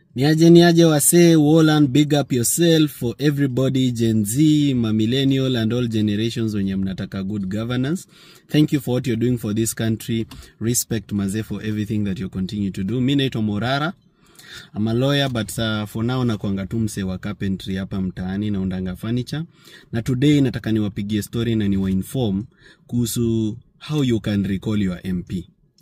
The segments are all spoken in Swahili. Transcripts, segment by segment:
niaje niaje wasee Wolan, big up yourself for everybody gen z mamillennial and all generations wenye mnataka good governance thank you for what you're doing for this country respect mazee for everything that you continue to do mi naitwa morara I'm a lawyer but uh, for now nakwanga tu msee wa carpentry hapa mtaani naundanga furniture na today nataka niwapigie story na niwainform kuhusu how you can recall your mp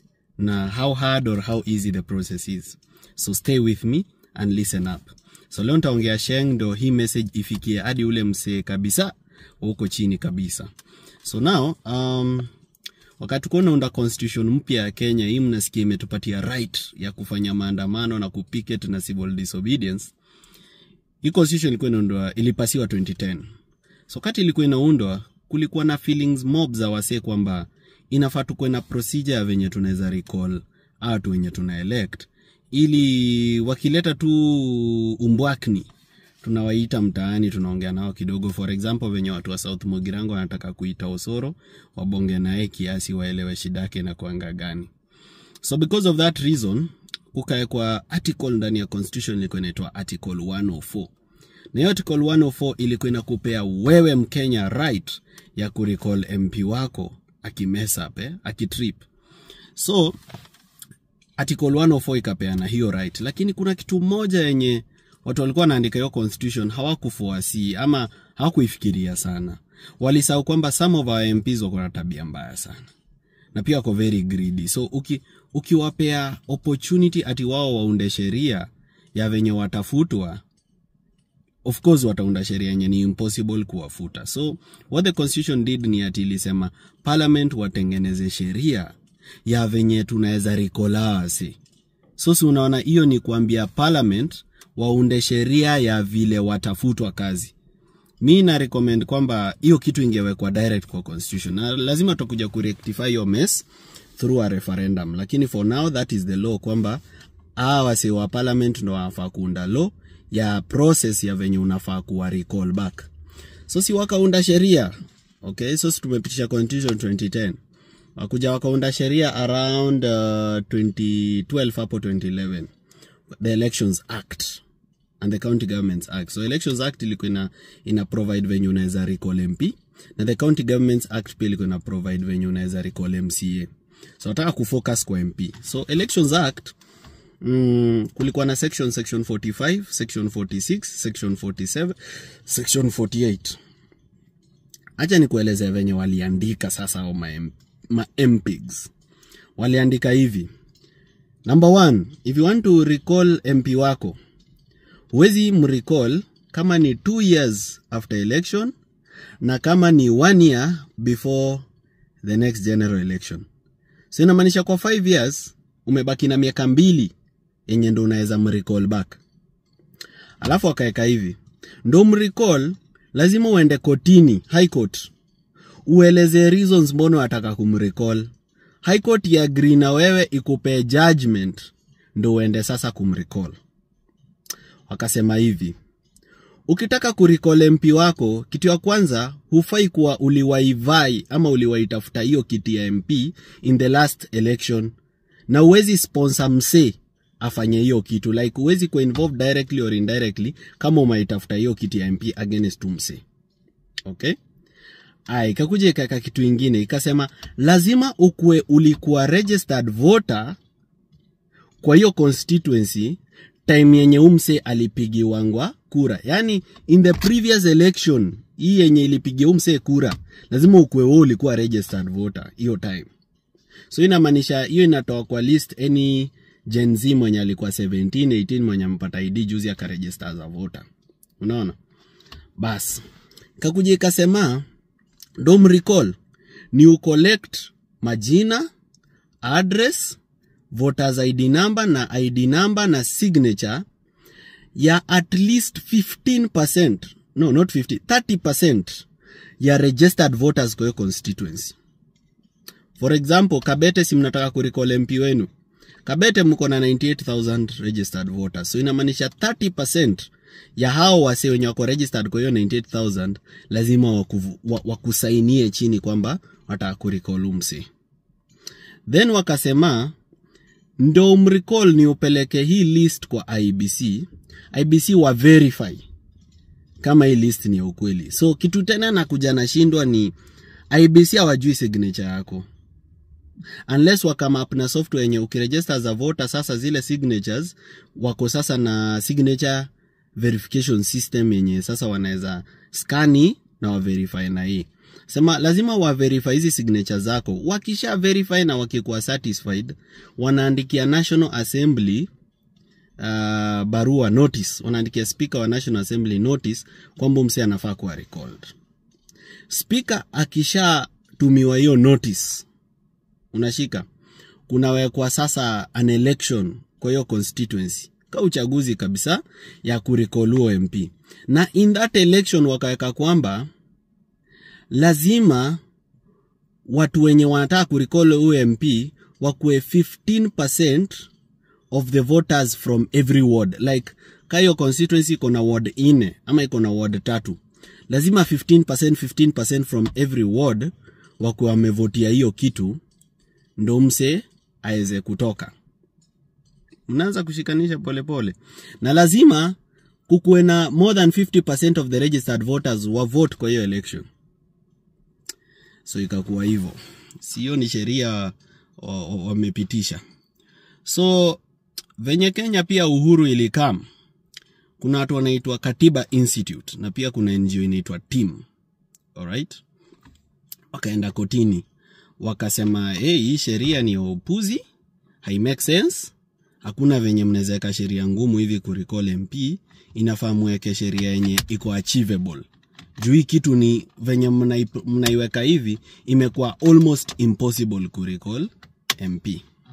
na how hard or how easy the process is so stay with me and listen up so leo nitaongea sheng ndo hii message ifikie hadi ule msee kabisa wa huko chini kabisa so now um, wakati kuwa unaunda constitution mpya ya kenya hii mnasikia imetupatia right ya kufanya maandamano na kupicket na civil disobedience hii constitution ilikuwa inaundwa ilipasiwa 2010 so kati ilikuwa inaundwa kulikuwa na feelings mob za wasee kwamba inafaa tukuwe na procedure ya venye tunaweza recall watu wenye tuna elect ili wakileta tu umbwakni tunawaita mtaani tunaongea nao kidogo for example venye watu wa south mogirango wanataka kuita osoro wabonge naye kiasi waelewe shida yake na kuanga gani so because of that reason kukaekwa article ndani ya constitution ilikuwa inaitwa article 104 na hiyo article 104 ilikuwa inakupea wewe mkenya right ya kurecall mp wako akimesap eh, akitrip so article 104 ikapeana hiyo right lakini kuna kitu moja yenye watu walikuwa wanaandika hiyo constitution hawakufuasi ama hawakuifikiria sana walisahau kwamba some of our mps wako na tabia mbaya sana na pia wako very greedy so uki, ukiwapea opportunity ati wao waunde sheria ya venye watafutwa of course wataunda sheria yenye ni impossible kuwafuta so what the constitution did ni ati ilisema parliament watengeneze sheria ya venye tunaweza rikolawasi so si unaona hiyo ni kuambia parliament waunde sheria ya vile watafutwa kazi mi na recommend kwamba hiyo kitu ingewekwa direct kwa constitution na lazima tutakuja kurectify hiyo mess through a referendum lakini for now that is the law kwamba aa wase wa parliament ndo wanafaa kuunda law ya process ya venye unafaa kuwa recall back so si wakaunda sheria okay so si tumepitisha constitution 2010 wakuja wakaunda sheria around uh, 2012 hapo 2011 the elections act and the county governments act so elections act ilikuwa ina, ina provide venye unaweza recall mp na the county governments act pia ilikuwa ina provide venye unaweza recall mca so nataka kufocus kwa mp so elections act mm, kulikuwa na section section 45 section 46 section 47 section 48 hacha nikuelezea venye waliandika sasa au ma, ma mpigs waliandika hivi number one if you want to recall mp wako huwezi mrecall kama ni two years after election na kama ni one year before the next general election so inamaanisha kwa five years umebaki na miaka mbili yenye ndo unaweza mrecall back alafu akaweka hivi ndo mrecall lazima uende kotini high court ueleze reasons mbona wataka kumrecall high court iagri na wewe ikupee judgment ndo uende sasa kumrecall wakasema hivi ukitaka kuricall mp wako kitu ya kwanza hufai kuwa uliwaivai ama uliwaitafuta hiyo kiti ya mp in the last election na uwezi sponsor msee afanye hiyo kitu like uwezi kuwa involved directly or indirectly kama umaitafuta hiyo kiti ya mp against msee okay aya ikakuja ikaweka kitu ingine ikasema lazima ukue ulikuwa registered voter kwa hiyo constituency time yenye umse alipigiwangwa kura yaani in the previous election hii yenye ilipigia umse kura lazima ukue wewe ulikuwa registered voter hiyo time so inamaanisha hiyo inatoa kwa list any gen z mwenye alikuwa 17 18 mwenye ampata id juzi akaregister as a voter unaona bas kakuja ikasema ndo mrecall ni ucollect majina address voters id number na id number na signature ya at least 15% no not 50 30% ya registered voters kwa hiyo constituency for example kabete si mnataka kuricall mp wenu kabete mko na 98000 registered voters so inamaanisha 30% ya hao wase wenye wako registered kwa hiyo 98000 lazima wakuvu, wa, wakusainie chini kwamba wataka kuricall umse then wakasema ndo mrecall ni upeleke hii list kwa ibc ibc wa verify kama hii list ni ya ukweli so kitu tena nakuja nashindwa ni ibc hawajui signature yako unless wakama up na software yenye ukiregister as a voter sasa zile signatures wako sasa na signature verification system yenye sasa wanaweza skani na waverify na hii sema lazima waverify hizi signature zako wakisha verify na wakikuwa satisfied wanaandikia national assembly uh, barua notice wanaandikia speaker wa national assembly notice kwamba mse anafaa kuwa recalled speaker akishatumiwa hiyo notice unashika kunawekwa sasa an election kwa hiyo constituency ka uchaguzi kabisa ya kurikoluo mp na in that election wakaweka kwamba lazima watu wenye wanataka kurikol huyo mp wakuwe 15 of the voters from every ward like ka hiyo constituency iko na ward ine ama iko na ward tatu lazima 15 15 from every ward wakuwe wamevotia hiyo kitu ndo mse aweze kutoka mnaanza kushikanisha polepole pole. na lazima kukuwe na more than 50 of the registered voters wa vote kwa hiyo election so ikakuwa hivyo sio ni sheria wamepitisha so venye kenya pia uhuru ilikam kuna watu wanaitwa katiba institute na pia kuna ngo inaitwa team alright wakaenda kotini wakasema hey, hii sheria ni upuzi hai make sense hakuna venye mnawezaweka sheria ngumu hivi kuricall mp inafaa mweke sheria yenye iko achievable juu hii kitu ni venye mnaiweka hivi imekuwa almost impossible kuricall mp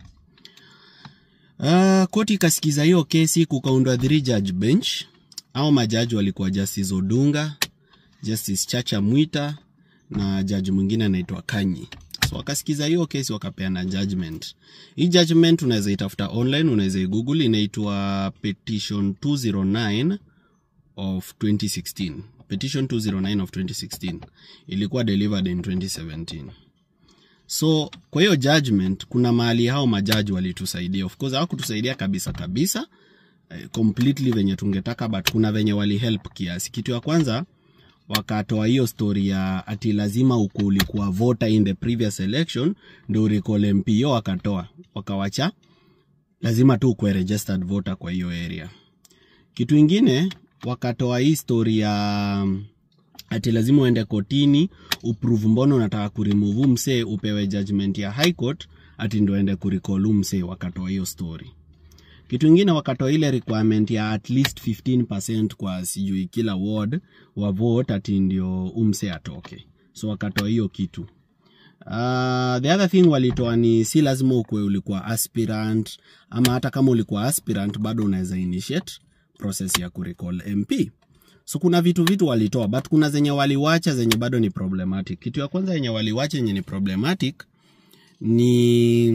uh, koti ikasikiza hiyo kesi kukaundwa three judge bench au majaji walikuwa justice odunga justice chacha mwita na jaji mwingine anaitwa kanyi so wakasikiza hiyo kesi wakapeana judgment hii judgment unaweza itafuta online unaweza igoogle inaitwa petition 209 of 2016 petition 209 of 2016 ilikuwa delivered in 2017 so kwa hiyo judgment kuna mahali hao majaji walitusaidia of course hawakutusaidia kabisa kabisa eh, completely venye tungetaka but kuna venye walihelp kiasi kitu ya kwanza wakatoa hiyo story ya ati lazima uku ulikuwa voter in the previous election ndo uricall mp hiyo wakatoa wakawacha lazima tu ukuwe registered voter kwa hiyo area kitu ingine wakatoa hii story ya ati lazima uende kotini uprove mbona unataka kuremove msee upewe judgment ya high court ati ndo ende kuricall msee wakatoa hiyo story kitu ingine wakatoa ile requirement ya at least 15 kwa sijui kila ward wa vote ati ndio umse atoke so wakatoa hiyo kitu uh, the other thing walitoa ni si lazima ukwe ulikuwa aspirant ama hata kama ulikuwa aspirant bado unaweza initiate process ya kurecall mp so kuna vitu vitu walitoa but kuna zenye waliwacha zenye bado ni problematic kitu ya kwanza yenye waliwacha yenye ni problematic ni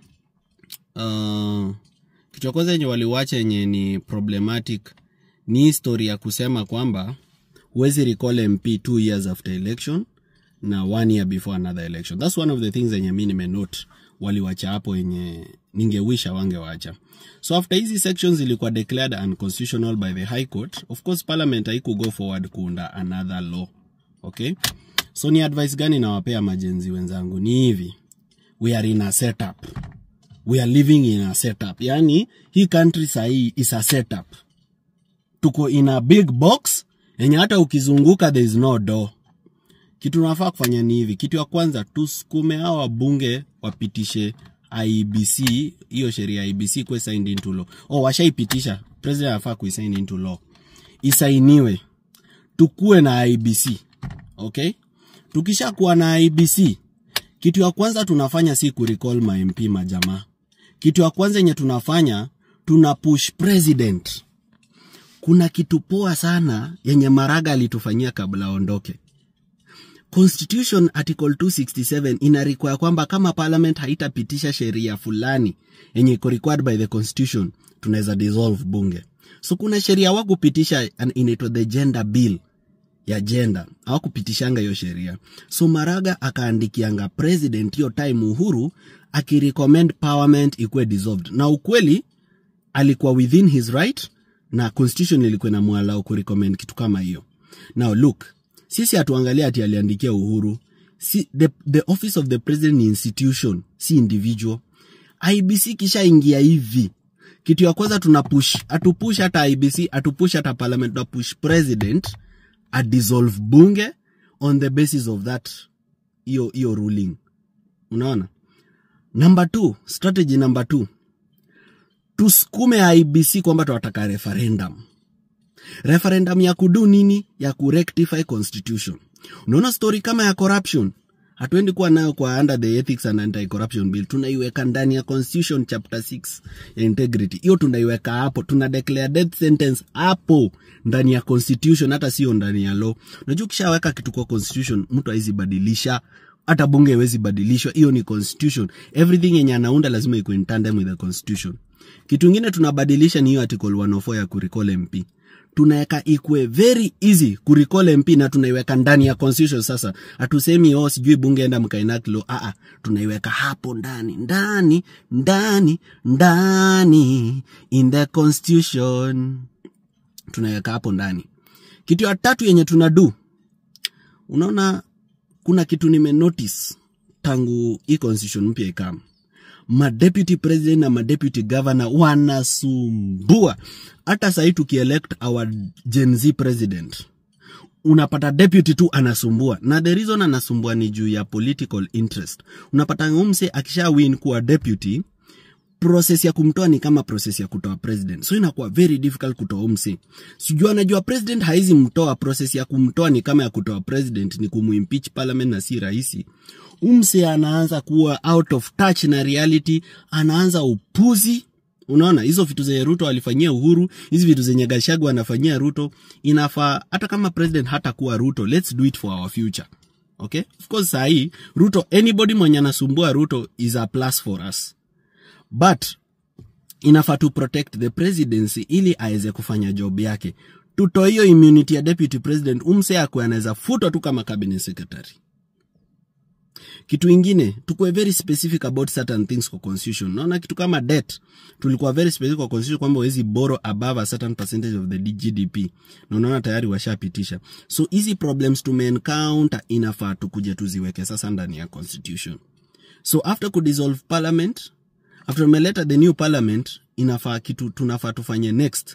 uh, kitu ya kwanza yenye waliwacha yenye ni problematic ni histori ya kusema kwamba huwezi recall mp two years after election na one year before another election thats one of the things yenye mi nimenote waliwacha hapo yenye ningewisha wangewacha so after hizi sections ilikuwa declared unconstitutional by the high court of course parliament haiku go forward kuunda another law okay so ni advice gani nawapea majenzi wenzangu ni hivi we are in a setup we are living in a setup yani hii country sahii is a setup tuko in a big box yenye hata ukizunguka there is no door kitu nafaa kufanya ni hivi kitu ya kwanza tusukume hao wabunge wapitishe ibc hiyo sheria ya ibc kuwe signed into law oh washaipitisha president anafaa kuisign into law isainiwe tukuwe na ibc okay tukishakuwa na ibc kitu ya kwanza tunafanya si kurecall ma mp majamaa kitu ya kwanza yenye tunafanya tuna push president kuna kitu poa sana yenye maraga alitufanyia kabla aondoke constitution article 267 ina require kwamba kama parliament haitapitisha sheria fulani yenye iko required by the constitution tunaweza dissolve bunge so kuna sheria wa kupitisha inaitwa the gender bill ya jenda hawakupitishanga hiyo sheria so maraga akaandikianga president hiyo time uhuru akirecommend parliament ikuwe dissolved na ukweli alikuwa within his right na constitution ilikuwa inamwalau kurecommend kitu kama hiyo now look sisi hatuangalia ati aliandikia uhuru si, the, the office of the president ni institution si individual ibc kishaingia hivi kitu ya kwanza tuna push atupush hata ibc atupush hata parliament na push president adissolve bunge on the basis of that hiyo hiyo ruling unaona number two strategy number two tusukume ibc kwamba tunataka referendum referendum ya kudu nini ya kurectify constitution unaona story kama ya corruption hatuendi kuwa nayo kwa under the ethics and anti-corruption bill tunaiweka ndani ya constitution chapter 6 ya integrity hiyo tunaiweka hapo tuna declare death sentence hapo ndani ya constitution hata sio ndani ya law unajua ukishaweka kitu kwa constitution mtu haizi badilisha hata bunge haiwezi badilishwa hiyo ni constitution everything yenye anaunda lazima iko in tandem with the constitution kitu ingine tunabadilisha ni hiyo article 104 ya kurecall mp tunaweka ikwe very easy kurecall mp na tunaiweka ndani ya constitution sasa hatusemi oh sijui bunge enda mkainati law ah tunaiweka hapo ndani ndani ndani ndani in the constitution tunaiweka hapo ndani kitu ya tatu yenye tunadu unaona kuna kitu nimenotice tangu hii constitution mpya ikama madeputy president na madeputy governor wanasumbua hata sahii tukielect our gen z president unapata deputy tu anasumbua na the reason anasumbua ni juu ya political interest unapata umse akisha win kuwa deputy process ya kumtoa ni kama process ya kutoa president so inakuwa very difficult kutoa umse sijua anajua president haizi mtoa process ya kumtoa ni kama ya kutoa president ni kumuimpeach parliament na si rahisi umse anaanza kuwa out of touch na reality anaanza upuzi unaona hizo vitu zenye ruto alifanyia uhuru hizi vitu zenye gashagu anafanyia ruto inafaa hata kama president hata kuwa ruto let's do it for our future okay of course sahii ruto anybody mwenye anasumbua ruto is a plus for us but inafaa to protect the presidency ili aweze kufanya job yake tutoe hiyo immunity ya deputy president umse akwe anaweza futwa tu kama cabinet secretary kitu ingine tukuwe very specific about certain things kwa constitution naona kitu kama debt tulikuwa very specific kwa constitution kwamba wezi borrow above a certain percentage of the gdp na unaona tayari washapitisha so hizi problems tumeencounter inafaa tukuja tuziweke sasa ndani ya constitution so after kudissolve parliament after umeleta the new parliament inafaa kitu tunafaa tufanye next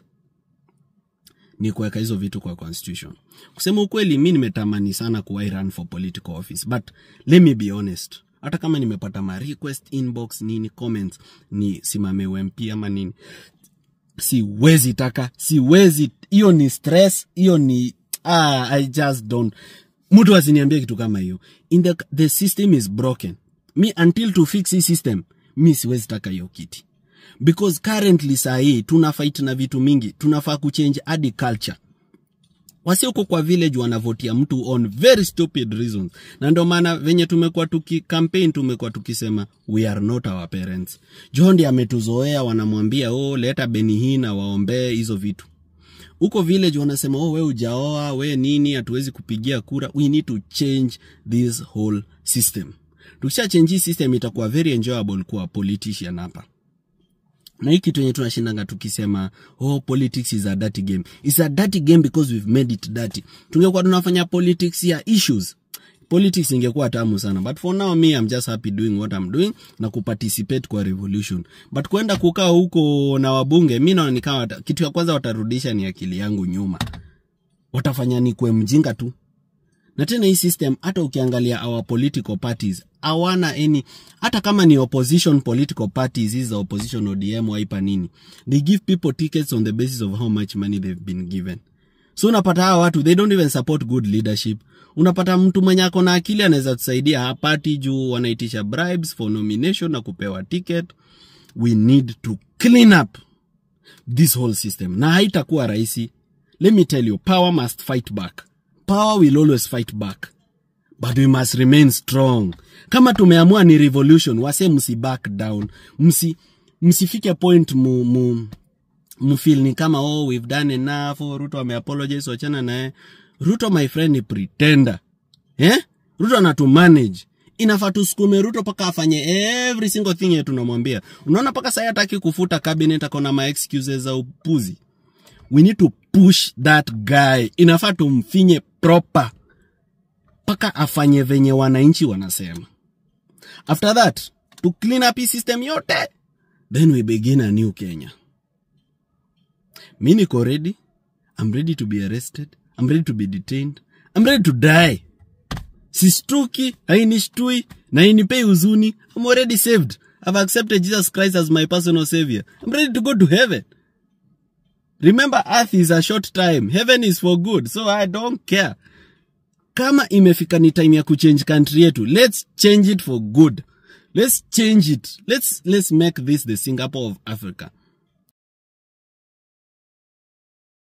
ni kuweka hizo vitu kwa constitution kusema ukweli mi nimetamani sana kuwai run for political office but let me be honest hata kama nimepata ma request inbox nini comments ni simame ump ama nini siwezi taka siwezi hiyo ni stress hiyo ni ah, i just don't mtu asiniambie kitu kama hiyo in the, the system is broken mi until to fix hii system mi siwezi taka hiyo kiti because currently saa hii tuna fight na vitu mingi tunafaa kuchange hadi culture wasi huko kwa village wanavotia mtu on very stupid reasons na ndio maana venye tumekuwa tuki campaign tumekuwa tukisema we are not our parents jondi ametuzoea wanamwambia oh leta beni hii na waombee hizo vitu huko village wanasema oh we ujaoa we nini hatuwezi kupigia kura we need to change this whole system tukisha change hii system itakuwa very enjoyable kuwa politician hapa na hii kitu yenye tunashindanga tukisema oh politics is a dirty game is a dirty game because we've made it dirty tungekuwa tunafanya politics ya issues politics ingekuwa tamu sana but for now me I'm just happy doing what I'm doing na kuparticipate kwa revolution but kwenda kukaa huko na wabunge mi naona nikawa kitu ya kwanza watarudisha ni akili yangu nyuma watafanya nikwe mjinga tu na tena hii system hata ukiangalia our political parties hawana any hata kama ni opposition political parties hizi za opposition odm waipa nini they give people tickets on the basis of how much money they've been given so unapata hawa watu they don't even support good leadership unapata mtu mwenye ako na akili anaweza tusaidia hapati juu wanaitisha bribes for nomination na kupewa ticket we need to clean up this whole system na haitakuwa rahisi let me tell you power must fight back power will always fight back but we must remain strong kama tumeamua ni revolution wase msi back down msi msifike point mu, mu mfil ni kama oh we've done enough oh, ruto ameapologize wachana naye ruto my friend ni pretender eh? ruto anatumanage inafaa tusukume ruto mpaka afanye every single thing yetu tunamwambia unaona mpaka sai hataki kufuta cabinet akona ma excuses za upuzi we need to push that guy inafaa tumfinye proper mpaka afanye venye wananchi wanasema after that to clean up hii system yote then we begin a new kenya mi niko ready i'm ready to be arrested i'm ready to be detained i'm ready to die sistuki hainishtui na hainipei huzuni i'm already saved i've accepted jesus christ as my personal savior i'm ready to go to heaven remember earth is a short time heaven is for good so i don't care kama imefika ni time ya kuchange country yetu let's change it for good let's change it let's, let's make this the singapore of africa